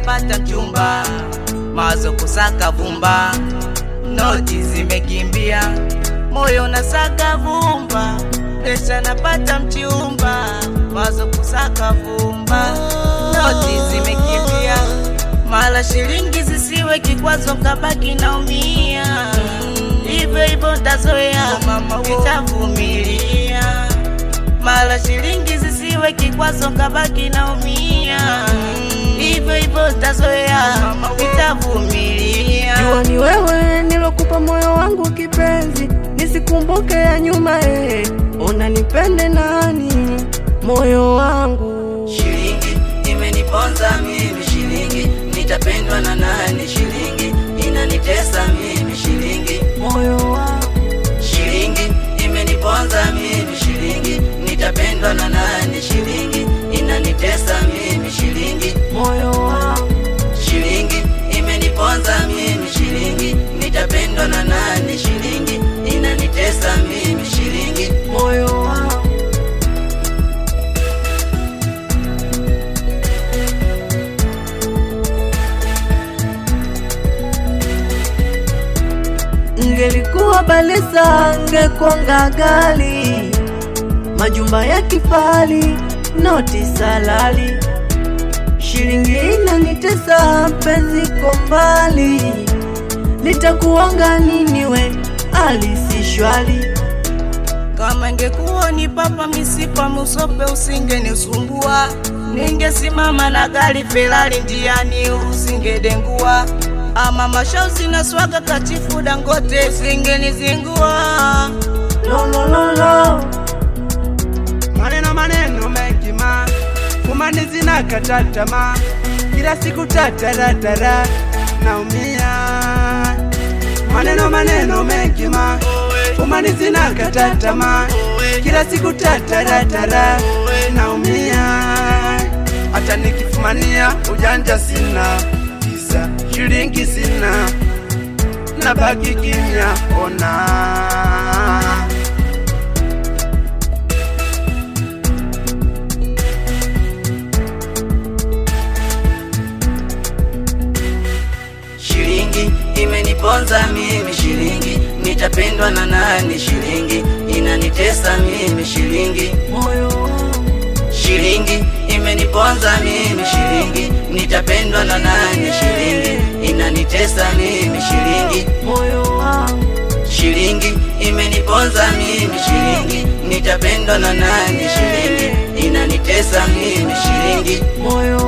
napata mchumba, mawazo kusaka vumba, noti zimekimbia, moyo nasaka vumba, pesa napata mchumba, mawazo kusaka vumba, noti zimekimbia, mala shilingi zisiwe kikwazo, kabaki naumia, hivyo hivyo ntazoea, nitavumilia mala shilingi zisiwe kikwazo, kabaki naumia, hivyo hivyo ntazoea, nitavumilia. Jua ni wewe nilokupa moyo wangu kipenzi, nisikumbuke ya nyuma eh. Ona nipende nani moyo wangu Shilingi imeniponza mimi, shilingi nitapendwa na nani? Shilingi inanitesa mimi, shilingi moyo wangu shilingi imeniponza mimi, shilingi nitapendwa na nani? Shilingi inanitesa mimi, shilingi moyo wangu shilingi imeniponza mimi, shilingi nitapendwa na nani? Shilingi inanitesa mimi, shilingi moyo wangu Ngelikuwa balesa ngekwanga gali majumba ya kifali noti salali shilingi inanitesa mpenzi ko mbali nitakuwanga nini we alisishwali Kama ingekuwa ni papa misipa musope usingenisumbua, ningesimama na gari Ferrari njiani usingedengua, ama mashausi na swaga kachifu Dangote usingenizingua. lolololo maneno maneno mengi ma kumanizi na katatama kila siku tataratara naumia maneno maneno mengi ma kumanizi na katatama kila siku tataratara naumia hata nikifumania ujanja sina kisa shilingi sina nabaki kimya ona Shilingi imeniponza mimi, shilingi nitapendwa na nani? Shilingi inanitesa mimi, shilingi moyo wangu shilingi imeniponza mimi, shilingi nitapendwa na nani? Shilingi inanitesa mimi, shilingi moyo wangu shilingi imeniponza mimi, shilingi nitapendwa na nani? Shilingi inanitesa mimi, shilingi moyo